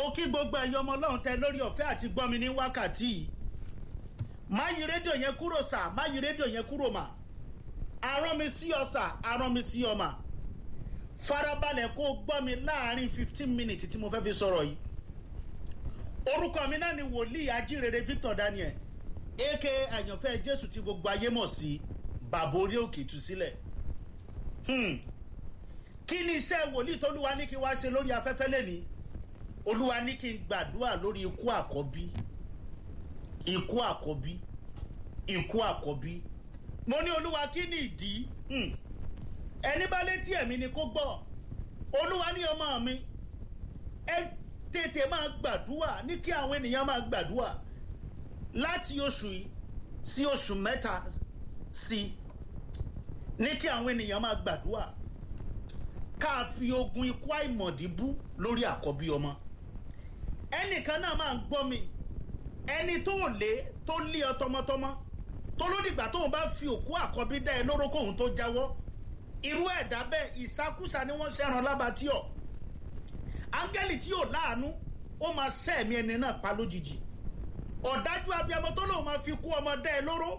mo kí gbogbo ẹ̀yin ọmọ ọlọ́run tẹ lórí ọ̀fẹ́ àti gbọ́ mi ní wákàtí yìí má yí rédíò yẹn kúrò sà má yí rédíò yẹn kúrò mà arán mi sí ọ sà arán mi sí ọ mà farabalẹ̀ kó o gbọ́ mi láàrin fifteen minutes tí mo fẹ́ fi sọ̀rọ̀ yìí orúkọ mi náà ni wòlíì ajírere Victor Daniel aka àyànfẹ́ Jésù tí gbogbo ayé mọ̀ sí bàbá orí òkè ìtúsílẹ̀ hmm. kí ni iṣẹ́ wòlíì tólúwa ní kí wá ṣe lórí afẹ́fẹ́ lẹ́ni olúwa ní kí n gbàdúrà lórí ikú àkọ́bí ikú àkọ́bí ikú àkọ́bí mo ní olúwa kí ni ìdí hmm. ẹni bá létí ẹ̀mí ni kó gbọ́ olúwa ní ọmọ mi ẹ tètè máa gbàdúrà ní kí àwọn ènìyàn máa gbàdúrà láti oṣù yìí sí oṣù mẹ́ta sí ní kí àwọn ènìyàn máa gbàdúrà ká fi ogun ikú àìmọ̀dí bú lórí àkọ́bí ọmọ ẹnìkan náà máa ń gbọ́ mi ẹni tó lé tó lé ọ tọmọtọmọ tó lódìgbà tóun bá fi òkú àkọ́bí dá ẹ lóró kóun tó jáwọ́ irú ẹ̀dá bẹ́ẹ̀ ìsákúsà ni wọ́n ṣẹ́ran lábàtí ọ̀ áńgẹ́lì tí yóò láàánú ó máa sẹ́ẹ̀mí ẹni náà pa lójijì ọ̀dájú abiyamọ tó lóun máa fi kú ọmọ dá ẹ lóró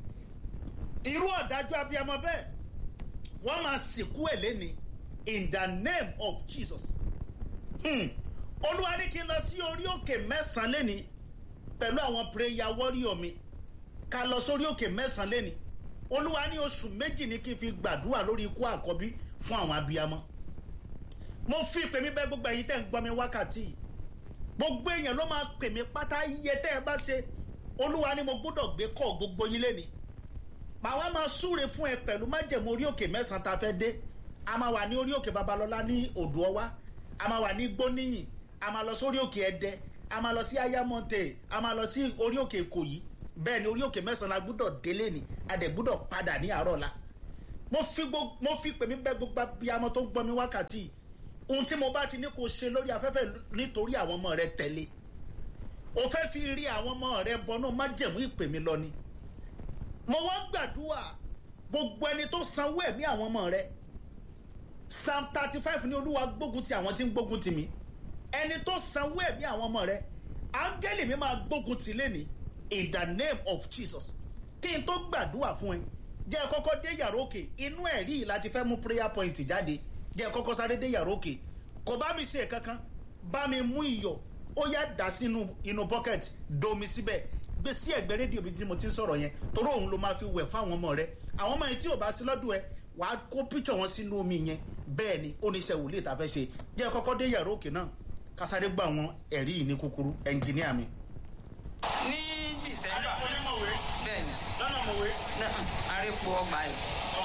irú ọ̀dájú abiyamọ bẹ́ẹ̀ wọ́n máa sìnkú ẹ̀ lẹ́ni in the name of Jesus hmm. olúwa ní kí n lọ sí orí òkè mẹ́sàn-án lẹ́ni pẹ̀lú àwọn prayer warrior mi ká lọ sórí òkè mẹ́sàn-án lẹ́ni olúwa ní oṣù méjì ní kí n fi gbàdúrà lórí ikú àkọ́bí fún àwọn abiyamọ mo fi ìpè mi bẹ̀ gbogbo ẹ̀yin tẹ́ ń gbọ́ mi wákàtí gbogbo èèyàn ló máa pè mí pátá iye tẹ́ ẹ bá ṣe olúwa ni mo gbọ́dọ̀ gbé kọ́ gbogbo yín lẹ́ni màá wá máa súre fún ẹ pẹ̀lú májẹ̀mú orí òkè mẹ́sàn-án tá a fẹ́ dé a máa wà ní orí òkè babalọ́lá ní odò ọwá a máa wà ní gbóníyìn a máa lọ sórí òkè ẹdẹ a máa lọ sí ayamonte a máa lọ sí orí òkè ìkòyí bẹ́ẹ̀ ni orí òkè mẹ́sàn-án la gbọ́dọ̀ délé ni a dẹ̀ gbọ́dọ̀ padà ní àárọ̀ la mo fi gbogbo mo fi pè mí bẹ̀ gbogbo abiyamọ tó ń gbọ́ mi wákàtí ohun tí mo bá ti ní kó ṣe lórí afẹ́fẹ́ nítorí àwọn ọmọ rẹ tẹ̀lé o fẹ́ fi rí àwọn ọmọ rẹ bọnú májẹ̀mú ìpè mi lọ ni mo wá gbàdúrà gbogbo ẹni tó sanwó ẹ̀mí àwọn ọmọ rẹ psalm thirty five ní olúwa gbógun ti àwọn tí ń gbógun ti mi ẹni tó sanwó ẹ̀mí àwọn ọmọ rẹ áńgẹ́lì mi máa gbógun ti lẹ́ni in the name of Jesus kí n tó gbàdúrà fún ẹ jẹ́ kọ́kọ́ dé yàrá òkè inú ẹ̀rí yìí láti fẹ́ mú prayer point jáde jẹ́ kọ́kọ́ sáré dé yàrá òkè kò bá mi ṣe kankan bá mi mú iyọ̀ ó yá dà sínú inú bucket domi síbẹ̀ gbé sí ẹ̀gbẹ́ rédíò bí tí mo ti ń sọ̀rọ̀ yẹn torí òun ló máa fi wẹ̀ fáwọn ọmọ rẹ àwọn ọmọ yẹn tí ò bá sí lọ́dún ẹ wàá kó píṣọ̀ wọn sínú omi yẹn bẹ́ẹ̀ ni oníṣẹ́ wòlíì tá a fẹ́ ṣe jẹ́ kọ́kọ́ dé yàrá òkè náà kásáré gbọ́ àwọn ẹ̀rí yìí ní kúkúrú ẹnjìníà mi. ní dísẹ́mbà bẹ́ẹ̀ ni lọ́nà mọ̀wé. àrèpọ̀ ọgbà ẹ̀.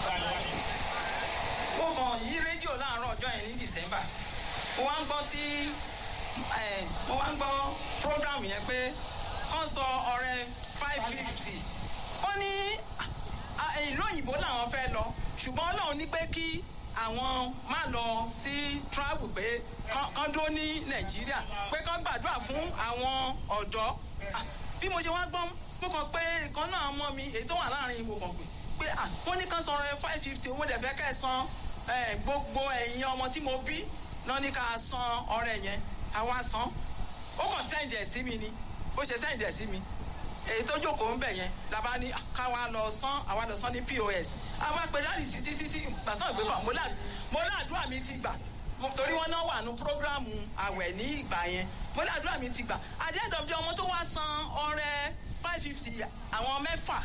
mo kàn yí rédíò láàárọ̀ ọjọ́ yẹn ní dísẹ́mbà mo wá ń gbọ́ tí mo wá ń gbọ́ program yẹn pé wọ́n sọ ọ̀rẹ́ five fifty ó ní ìlú òyìnbó làwọn fẹ́ lọ ṣùgbọ́n ọlọ́run ní pé kí àwọn má lọ sí travel pé kán dúró ní nàìjíríà pé kán gbàdúrà fún àwọn ọ̀dọ́ bí mo ṣe wá gbọ́ mo kàn pé ìkan náà mọ́ mi èyí tó wà láàrin ìwò kàn pé pé wọ́n ní kán san ọ̀rẹ́ five fifty owó dẹ̀ fẹ́ kẹ́ ẹ̀ san gbogbo ẹ̀yin ọmọ tí mo bí náà ní ká san ọ̀rẹ́ yẹn àwa san ó kàn sẹ́ǹdì ẹ̀ sí mi ni ó ṣe sẹ́ǹdì ẹ̀ sí mi èyí tó jókòó ń bẹ̀ yẹn la bá ní káwa lọ san àwa lọ san ní pos àwa pè láti sí títí tí gbàtàn ìgbé kan mo láàdúrà mi ti gbà torí wọn náà wà ní programu àwẹ̀ ní ìgbà yẹn mo láàdúrà mi ti gbà at the end of the ọmọ tó wá san ọrẹ five fifty àwọn mẹ́fà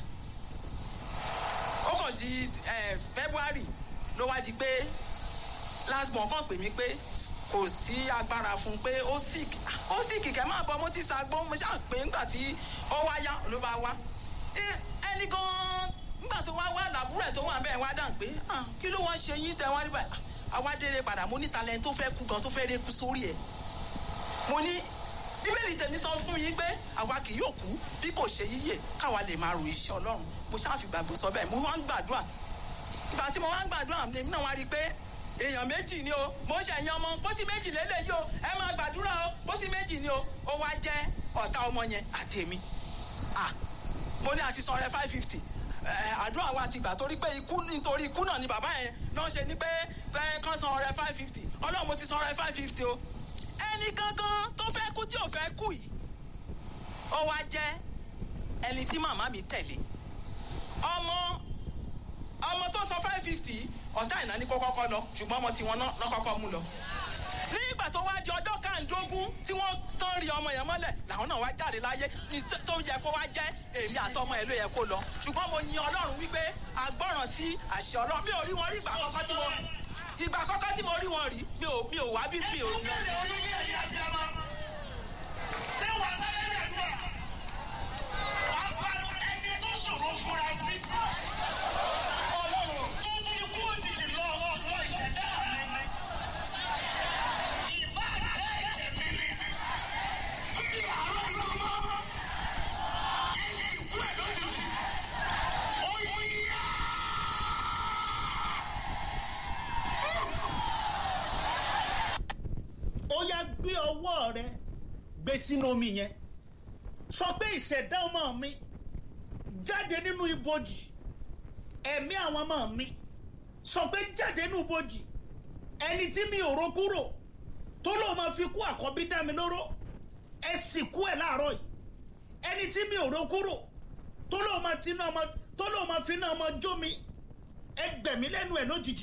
ó kàn di february ló wá di pé last month kàn pè mí pé kò sí agbára fún un pé ó sick ó sick kẹ máa bọ mo ti ṣàgbó mo ṣáà pé nígbà tí ó wá yá ló bá wá ẹni gan nígbà tó wá wá làbúrò ẹ tó wà bẹ́ẹ̀ wá dàn pé kí ló wọ́n ṣe yín tẹ wá rí báyìí àwa délé padà mo ní talent tó fẹ́ kú gan tó fẹ́ rí kú sórí ẹ̀ mo ní bíbélì tèmi sọ fún yín pé àwa kì yóò kú bí kò ṣe yíyè káwa lè máa ro iṣẹ́ ọlọ́run mo ṣáà fi gbàgbé sọ bẹ́ẹ̀ mo wá ń gbàdúrà ìgbà tí mo wá ń gbàdúrà èmi náà wá rí i pé èèyàn méjì ni o mo ṣe ẹ̀yàn ọmọ pósí méjì lélẹ̀ yìí o ẹ máa gbàdúrà o pósí méjì ni o ó wá jẹ́ ọ̀tá ọmọ yẹn àtèmi ah mo ní àti san rẹ five fifty àdúrà wa ti gbà torí pé ikú nítorí ikú náà ni bàbá yẹn náà ṣe ní pé pé kán san ọrẹ five fifty ọlọ́run mo ti san ọrẹ five fifty o ẹni gangan tó fẹ́ kú tí ò fẹ́ kú yìí ó wá jẹ́ ẹni tí màmá mi tẹ̀lé ọmọ ọmọ tó sọ five fifty ọ̀tá ìnáni kó kọ́kọ́ lọ ṣùgbọ́n ọmọ tiwọn náà kọ́kọ́ mú lọ nígbà tó wá di ọjọ́ kàndógún tí wọ́n tán rí ọmọ yẹn mọ́lẹ̀ làwọn náà wá jáde láyé ní tó yẹ kó wá jẹ́ èmi àtọmọ ẹ̀ ló yẹ kó lọ ṣùgbọ́n mo yin ọlọ́run wípé agbọ́ràn sí àṣẹ ọlọ́run mi ò rí wọn rí ìgbà kọ́kọ́ tí mo ìgbà kọ́kọ́ tí mo rí wọn rí mi ò mi ò wá bí mi ò rí wọn. ṣé wàá sáré dàgbà wàá pariwo ẹni tó ṣòro fúnra sí ọlọ́run tó fi kú òjijì lọ ọlọ́run ìṣẹ̀dá mi ni ìbá jẹ́ ẹ̀jẹ̀ mi ni kí àárọ̀ iná mọ́ èsì fún ẹ̀ lójijì ó yíyá. ó yá gbé ọwọ́ rẹ gbé sínú omi yẹn sọ pé ìṣẹ̀dá ọmọ mi jáde nínú ibojì ẹ̀mí àwọn ọmọ mi sọ pé jáde nínú ibojì ẹni tí mi ò ro kúrò tó lóun máa fi kú àkọ́bí dá mi lóró ẹ sì kú ẹ̀ láàárọ̀ yìí ẹni tí mi ò ro kúrò tó lóun máa ti náà ọmọ tó lóun máa fi náà ọmọ jó mi ẹ gbẹ̀mí lẹ́nu ẹ̀ lójijì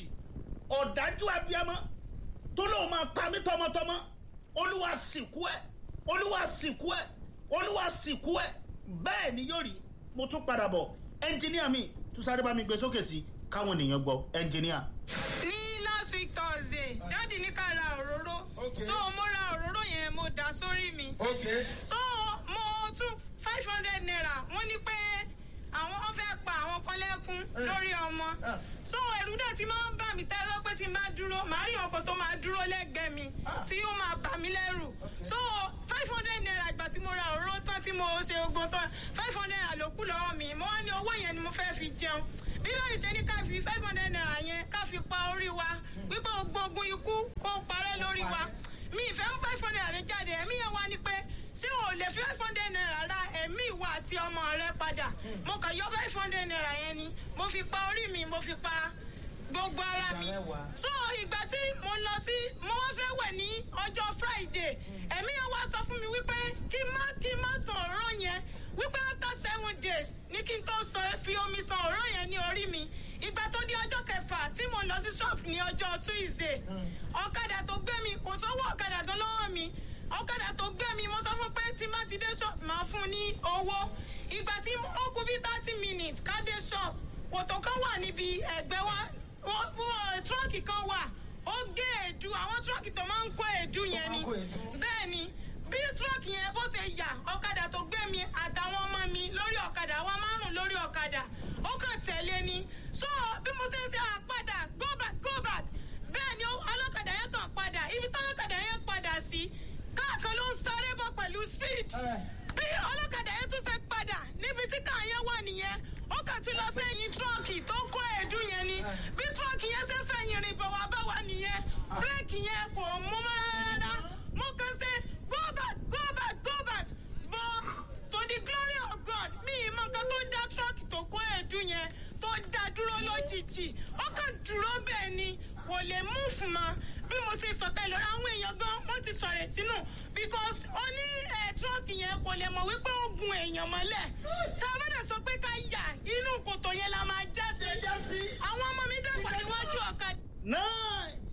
ọ̀dájú abiyamọ tó lóun máa pa mí tọmọtọmọ olúwa sìnkú ẹ olúwa sìnkú ẹ olúwa sìnkú ẹ bẹ́ẹ̀ ni yóò rí mo tún padà bọ̀ ẹnjìníà mi tún sáré bá mi gbé sókè sí káwọn ènìyàn gbọ́ ẹnjìníà. ní last week thursday dáàdi ní ká ra òróró Okay. so mo ra òróró yẹn mo dà sórí mi Okay. so mo tún five hundred naira wọ́n ní pé àwọn wọ́n fẹ́ pa àwọn kan lẹ́kún lórí ọmọ Ah. so ẹ̀rù dẹ̀ ti máa ń bà mí tẹ́lẹ̀ pé tí n bá dúró màá rí ọkọ̀ tó máa dúró lẹ́gbẹ̀ẹ́ mi Ah. tí ó máa bà mí lẹ́rù so five hundred naira ìgbà tí mo ra òróró tán tí mo ṣe ogun tán five hundred naira ló kù lọ́wọ́ mi mo wá ní owó yẹn ni mo fẹ́ fi jẹun bí báyìí ṣe ní ká fi five hundred naira yẹn ká fi pa orí wa wípé gbogbo ogun ikú kó parẹ́ lórí wa mi ìfẹ́ ń five hundred naira jáde ẹ̀mí yẹn wá ní pé ṣé o lè fi five hundred naira ra ẹ̀mí ìwà àti ọmọ rẹ padà mo kàn yọ five hundred naira yẹn ni mo fi pa orí mi mo fi pa gbogbo ara mi so ìgbà tí mo lọ sí mo wá fẹ́ wẹ̀ ní ọjọ́ friday ẹ̀mí yẹn wá sọ fún mi wípé kí n má kí n má san ọ̀rọ̀ yẹn wípé after seven days ní kí n tó san fi omi san ọ̀rọ̀ yẹn ní orí mi ìgbà tó di ọjọ́ kẹfà tí mo lọ sí shop ní ọjọ́ tuesday ọ̀kadà tó gbé mi kò sówó ọ̀kadà gan lọ́wọ́ mi ọ̀kadà tó gbé mi mo sọ fún pé tí má ti dé shop máa fún un ní owó ìgbà tí ó kú bí thirty minutes ká dé shop kòtò kan wà níbi ẹ̀gbẹ́ wa wọ́n wọ́n tírọ́ọ̀kì kan wà ó gé èédú àwọn tírọ́ọ̀kì tó máa ń kó èédú yẹn ni bẹ́ẹ̀ ni bí tírọ́ọ̀kì yẹn bó ṣe yà ọ̀kadà tó gbé mi àtàwọn ọmọ mi lórí ọ̀kadà wa márùn lórí ọ̀kadà ó kàn tẹ̀lé ni so bí mo ṣe ń ṣe àpadà go back go back bẹ́ẹ̀ ni ó- ọlọ́kadà yẹn kàn padà ibi tí ọlọ́kadà yẹn padà sí káàkan ló ń sáré bọ̀ pẹ̀lú speed bí ọlọ́kadà yẹn tún ṣe padà níbi tí káà yẹn wà nìyẹn ó kàn tún lọ sẹ́yìn tírọ́ọ̀kì tó ń kó èédú yẹn ni bí tírọ́ọ̀kì yẹn ṣe fẹ̀yìn rìn bọ̀ wá bá wa nìyẹn bírèkì yẹn kò mú mọ́ rárá mo kàn ṣe go back go back go back but to the glory of God mi ì mọ nǹkan tó dá tírọ́ọ̀kì tó kó èédú yẹn tó dá dúró lójijì ó kàn dúró bẹ́ẹ̀ ni kò lè mú fún ma bí mo ṣe sọ tẹ́lẹ̀ àwọn èèyàn gan wọ́n ti sọ̀rọ̀ ẹ̀tí nù because ó ní ẹ̀ tírọ́ọ̀kì yẹn kò lè mọ̀ wípé ó gun èèyàn mọ́lẹ̀ tá a bá dẹ̀ sọ pé ká yà inú kòtò yẹn la máa já sí àwọn ọmọ mi dẹ́pọ̀ níwájú ọ̀kadà. nice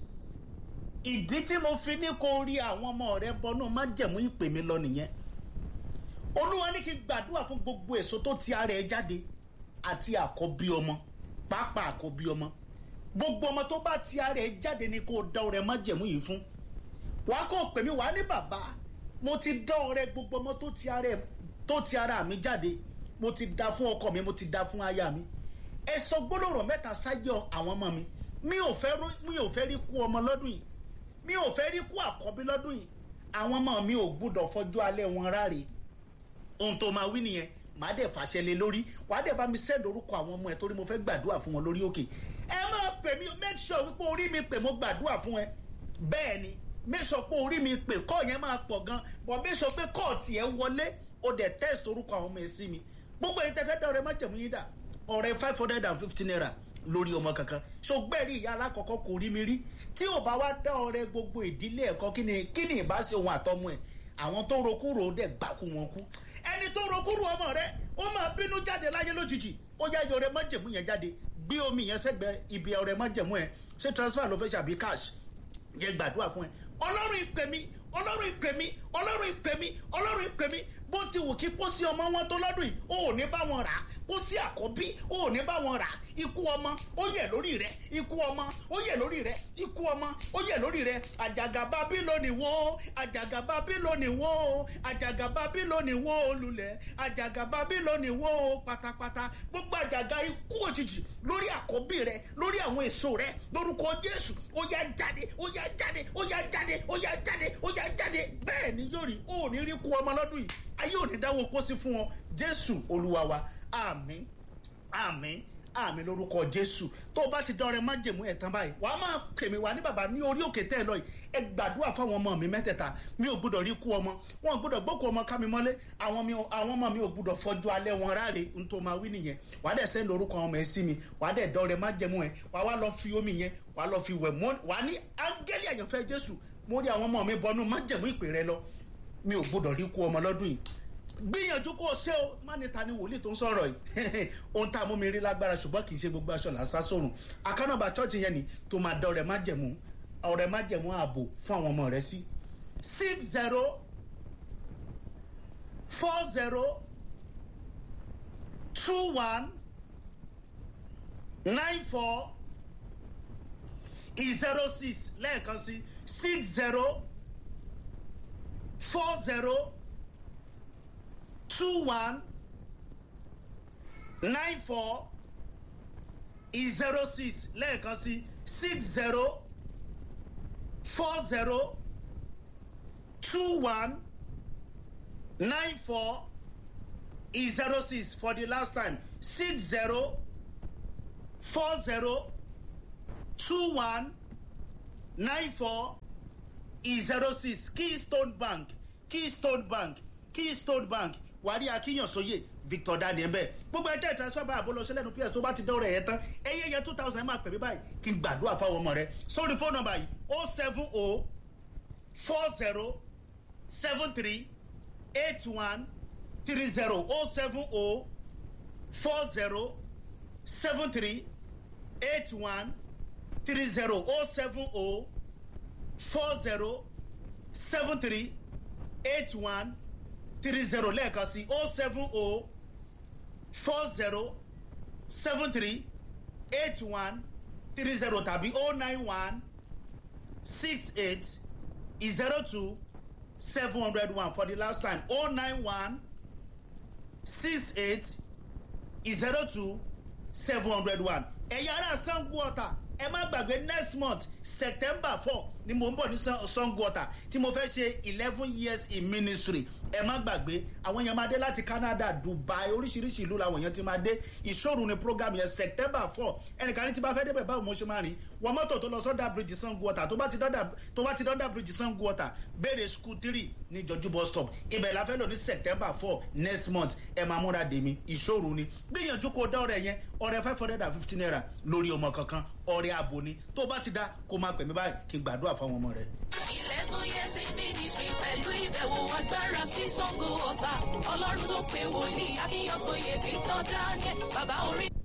ìdí tí mo fi ní kó rí àwọn ọmọ rẹ bọnú má jẹ̀mú ìpè mi lọ nìyẹn olúwa ní kí n gbàdúrà fún gbogbo èso tó ti ara ẹ jáde àti àkọ́bí ọmọ pàápàá àkọ́bí ọmọ gbogbo ọmọ tó bá ti ara ẹ jáde ni kó o dá ọrẹ má jẹ̀mú yìí fún wàá kó o pè mí wàá ní bàbá mo ti dá ọrẹ gbogbo ọmọ tó ti ara ẹ tó ti ara mi jáde mo ti dá fún ọkọ mi mo ti dá fún aya mi ẹ sọ gbólóhùn mẹ́ta sáyọ àwọn ọmọ mi mi ò fẹ́ rú- mi ò fẹ́ rí kú ọmọ lọ́dún yìí mi ò fẹ́ rí kú àkọ́bí lọ́dún yìí àwọn ọmọ mi ò gbúdọ̀ fọjú alẹ́ wọn ráre ohun tó máa wí nìyẹn màá dẹ̀ fàṣẹ lé lórí wàá dẹ̀ bá mi sẹ́ẹ̀dì orúkọ àwọn ọmọ ẹ torí mo fẹ́ gbàdúrà fún wọn lórí òkè ẹ máa pè mí make sure wípé orí mi pè mo gbàdúrà fún ẹ bẹ́ẹ̀ ni make sure pé orí mi pè kọ́ yẹn máa pọ̀ gan but make sure pé kọ́ tiẹ̀ wọlé o dẹ̀ test orúkọ àwọn ọmọ ẹ sí mi gbogbo ẹni tẹ́ fẹ́ dá ọrẹ má jẹ̀mú yín dà ọrẹ five hundred and fifty naira lórí ọmọ kankan ṣùgbẹ́rì ìyá alákọ̀ọ́kọ́ kò rí mi rí tí ò bá wá dá ọrẹ gbogbo ìdílé ẹ̀kọ́ kí ni kí ni ìbá ṣe òun àtọmọ ẹ̀ àwọn tó rokúrò dẹ̀ gbákú wọn kú ẹni tó rokúrò ọmọ rẹ ó máa bínú jáde láyé lójijì ó yá yọrẹ májèmú yẹn jáde gbé omi yẹn sẹ́gbẹ́ ibi ọrẹ májèmú ẹ ṣé transfer ló fẹ́ ṣàbí cash yẹ gbàdúrà fún ẹ ọlọ́run ìpè mí ọlọ́run ìpè mí ọlọ́run ìpè mí ọlọ́run ìpè mí bó ti wù kí pósí ọmọ wọn tó lọ́dún yìí ó ò ní bá wọn rà á pósí àkọ́bí ó ò ní bá wọn rà á ikú ọmọ ó yẹ lórí rẹ ikú ọmọ ó yẹ lórí rẹ ikú ọmọ ó yẹ lórí rẹ àjàgà bábílónì wó àjàgà bábílónì wó àjàgà bábílónì wó lulẹ̀ àjàgà bábílónì wó pátápátá gbogbo àjàgà ikú òjijì lórí àkọ́bí rẹ lórí àwọn èso rẹ lórúkọ jésù ó yá jáde ó yá jáde ó yá jáde ó yá jáde ó yá jáde bẹ́ẹ̀ ni yóò rí ó ní rí kú ọmọ lọ́dún yìí ayé ò ní dáwọ́ pósí fún ọ jésù olúwa wa àmín àmín àmín lórúkọ jésù tó o bá ti dọrẹ májèmú ẹ̀ tán báyìí wàá máa pèmí wá ní bàbá ní orí òkè tẹ́ ẹ lọ yìí ẹ gbàdúrà fáwọn ọmọ mi mẹ́tẹ̀ẹ̀ta mi ò gbúdọ̀ rí kú ọmọ wọn ò gbúdọ̀ gbókù ọmọ ká mi mọ́lé àwọn mi àwọn ọmọ mi ò gbúdọ̀ fọjú alẹ́ wọn ráre n tó máa wí nìyẹn wàá dẹ̀ sẹ́ńdì orúkọ ọmọ ẹ sí mi wàá dẹ̀ dọrẹ májèmú ẹ wàá wá lọ fi omi yẹn wàá lọ fi wẹ̀ mọ́ wàá ní áńgẹ́lì àyànfẹ́ jésù mo rí àwọn ọmọ mi bọnú májèmú ìpè rẹ lọ mi ò gbúdọ̀ rí kú ọmọ lọ́dún yìí gbìyànjú kó o ṣe o má ní ta ni wòlíì tó ń sọ̀rọ̀ yìí ohun tá a mú mi rí lágbára ṣùgbọ́n kì í ṣe gbogbo aṣọ làásá sórun àkànnàbà chọ́ọ̀chì yẹn ni tó máa dá ọ̀rẹ́ májẹ̀mú ọ̀rẹ́ májẹ̀mú ààbò fún àwọn ọmọ rẹ sí six zero four zero two one nine four zero six lẹ́ẹ̀kan sí six zero four zero two one nine four zero six lẹ́ẹ̀kan sí six zero four zero two one nine four zero six for the last time six zero four zero two one nine four zero six keystone bank keystone bank keystone bank wàrí akínyànsóye victor daniel bẹẹ gbogbo ẹjẹ transfer bá àbólọ sílẹ̀ nu ps tó bá ti dọrọ ẹ tán ẹyẹ yẹ two thousand ẹ máa pè mí báyìí kí n gbàdúrà fáwọn ọmọ rẹ sórí fóònù nọmba yìí o seven o four zero seven three eight one three zero o seven o four zero seven three eight one three zero o seven o four zero seven three eight one three zero lẹ́ẹ̀kan sí o seven o four zero seven three eight one three zero tàbí o nine one six eight zero two seven hundred one for the last time o nine one six eight zero two seven hundred one ẹ̀yin ará sango ọ̀tà ẹ má gbàgbé next month september four ni mo ń bọ̀ ní sango ọ̀tà tí mo fẹ́ ṣe eleven years in ministry ẹ má gbàgbé àwọn èèyàn máa dé láti canada dubai oríṣiríṣi ìlú làwọn èèyàn ti máa dé ìṣòro ni program yẹn september four ẹnìkan ní tí bá fẹ́ débẹ̀ báwo mo ṣe máa rìn wọ́n mọ́tò tó lọ sọ́dà bridge sango ọ̀tà tó bá ti dọ́dà bridge sango ọ̀tà béèrè school three ní jọjú bus stop ibẹ̀ la fẹ́ lò ní september four next month ẹ máa múra dèmi ìṣòro ni gbìyànjú kó dá ọrẹ yẹn ọrẹ five hundred and fifty naira lórí ọmọ kankan ọrẹ ààbò ni tó bá ti dá kó máa pè mí báyìí kí n gbàdúrà fáwọn ọmọ rẹ. eleven years in ministry pẹ̀lú ìbẹ̀wò agbára sí sango ọ̀tà ọlọ́run tó pé wòlíì akínyànsóye victor daniel bàbá orí.